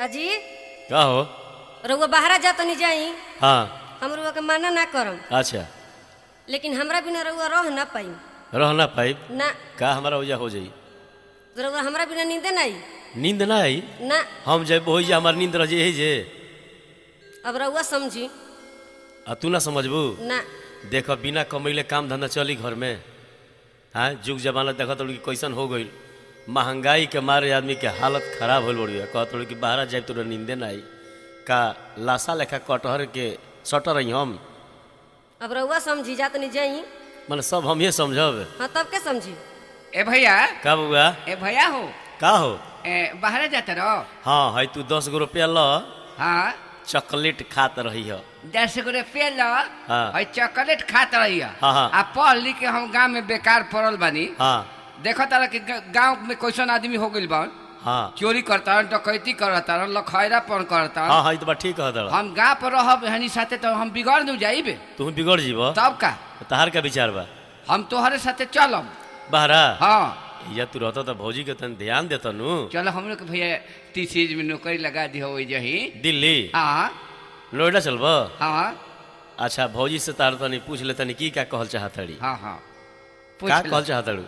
अजी का हो रउआ बाहरा जा तनी जाई हाँ हम रउआ के माना ना करम अच्छा लेकिन हमरा बिना रउआ रह ना पाई रह ना पाइब ना का हमारा वजह हो जाई रउआ हमरा बिना नींदे ना आई नींद ना आई ना हम जब हो जा हमार नींद रह जाई जे अब रउआ समझी आ तू ना समझबू ना देख बिना कमैले काम धंधा चली घर में हाँ जुग जमाना देखत तो कैसन हो गई महंगाई के मारे आदमी के हालत खराब होल बड़ी कहत कि बाहर जाए तो नींदे ना आई का लाशा लेखा कटहर के सटर रही हम अब रउआ समझी जा तनी जाई मन सब हम ये समझब हाँ तब के समझी ए भैया का बउआ ए भैया हो का हो ए बाहर जाते रहो हाँ है तू दस गो रुपया ल हाँ चॉकलेट खात रही हो दस गो रुपया लो हाँ। और चॉकलेट खात रही हाँ, हाँ। आ पढ़ लिख के हम गांव में बेकार पड़ल बानी हाँ देखो तारा कि ग- गांव में कैसन आदमी हो गइल बा हाँ चोरी करता डकैती करता लखैरापन करता हाँ हाँ ई तो बात ठीक कहत रह हम गांव पर रहब हनी साथे तो हम बिगड़ नहीं जाइबे तू बिगड़ जीब तब का तहार का विचार बा हम तोहरे साथे चलब बहरा हाँ या तू रहता तो भौजी के तन ध्यान देता नु चलो हम लोग भैया तीस चीज में नौकरी लगा दी हो जही दिल्ली हाँ नोएडा चलब हाँ अच्छा भौजी से तार तनी पूछ ले तनी की का कहल चाहतड़ी हाँ हाँ पूछ का ले। कहल चाहतड़ू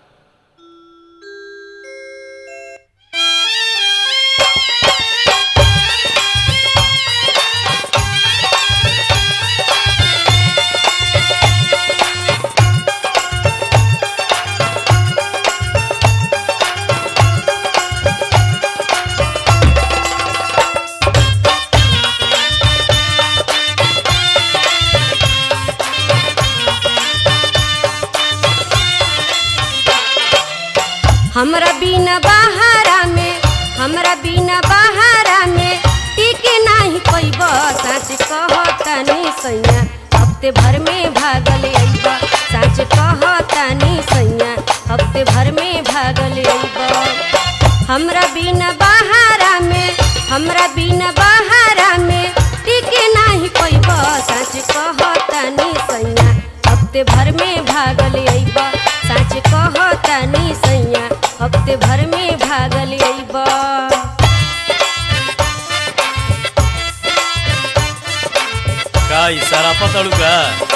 हमरा बिना बहारा में हमरा बिना बहारा में टिके नाही पैब साँच कहतानी सैया हफ्ते भर में भागल अइब साँच कहतानी सैया हफ्ते भर में भागल अइब हमरा बिना बहारा में हमरा बिना बहारा में टिके नाही पैब साँच कहतानी सैया हफ्ते भर में भागल अइब साँच कहतानी सैया हफ्ते भर में भागल अइब का इशारा पतड़ू का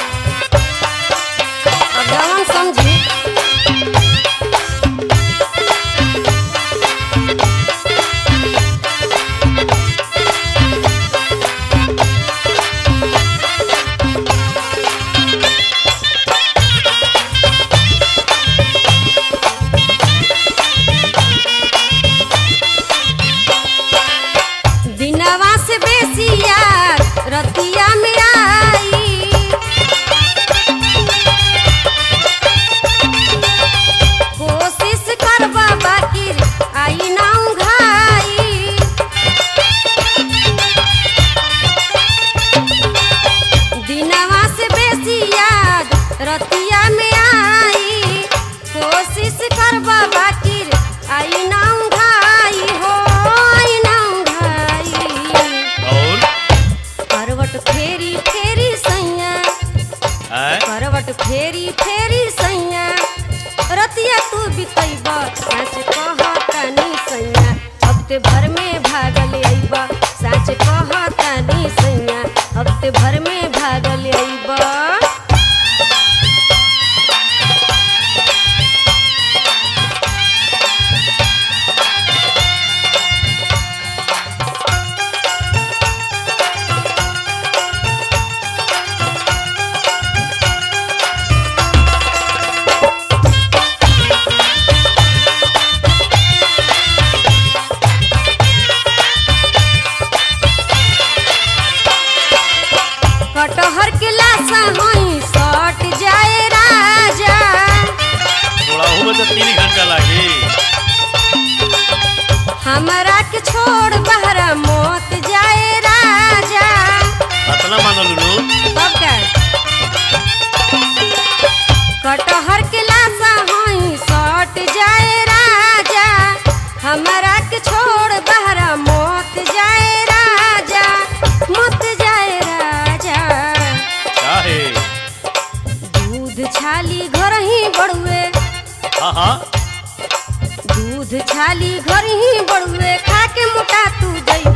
अब जवन समझी दिनवा से बेसी यार रतिया में आई कोशिश करबा बाकी आई ना घाई दिनवा से बेसी याद रतिया में आई कोशिश करबा बाकी आई ना घाई हो आई ना घाई और करवट फेरी फेरी सैया आय करवट फेरी फेरी सैया रतिया तू बितैब साँच कहतानी सैया हफ्ते भर में भागल अइब साँच कहतानी सैया हफ्ते भर में भागल अइब कटहर के लाशा होई सट जाए राजा थोड़ा हो में तो तीन घंटा लागी हमरा के छोड़ बहरा मौत जाए राजा अतना मानल नु तब का कटहर के लाशा होई सट जाए राजा हमरा के छोड़ बहरा मौत जाए राजा मत जाए राजा का है दूध छाली घर ही बड़ुए हाँ हाँ दूध छाली घर ही बड़ुए खा के मोटा तू जइब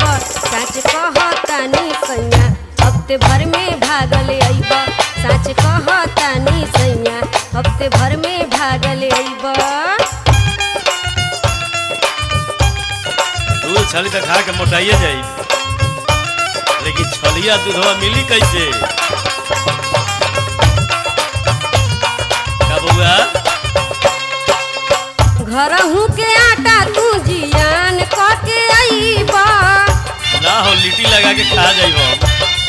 हफ्ते भर में भागल अइब साच कहतानी सैया हफ्ते भर में भागल अइब दूध छली तो खा के मोटाइए जाई लेकिन छलिया दूधवा मिली कैसे का बउआ घरहू के आटा तू जियान क के अइब ना हो लिट्टी लगा के खा जाइब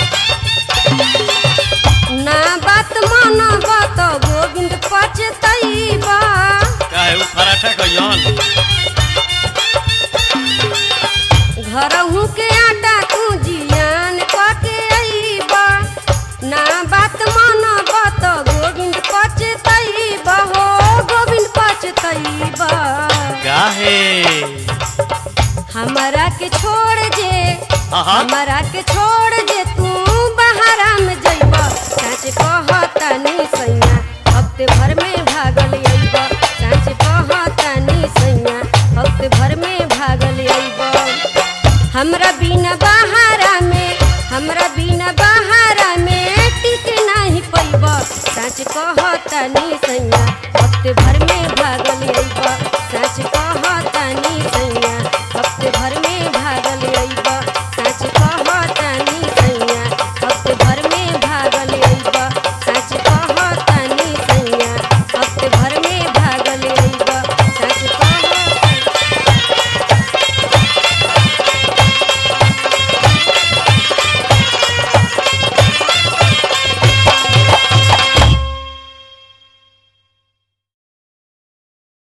हम ना बात मानब त गोविंद पचतइब काहे उ पराठा कहियन घरहू के आटा तू जियान क के अइब ना बात मानब त गोविंद पचतइब हो गोविंद पचतइब काहे हमरा के छोड़ जे आहा। हमरा के छोड़ जे तू बहारा में जइब सच कहतानी सैया हफ्ते भर में भागल अइब सच कहतानी सैया हफ्ते भर में भागल अइब हमरा बिना बहारा में हमरा बिना बहारा में टिक नाही पैब सच कहतानी सैया हफ्ते भर में भागल अइब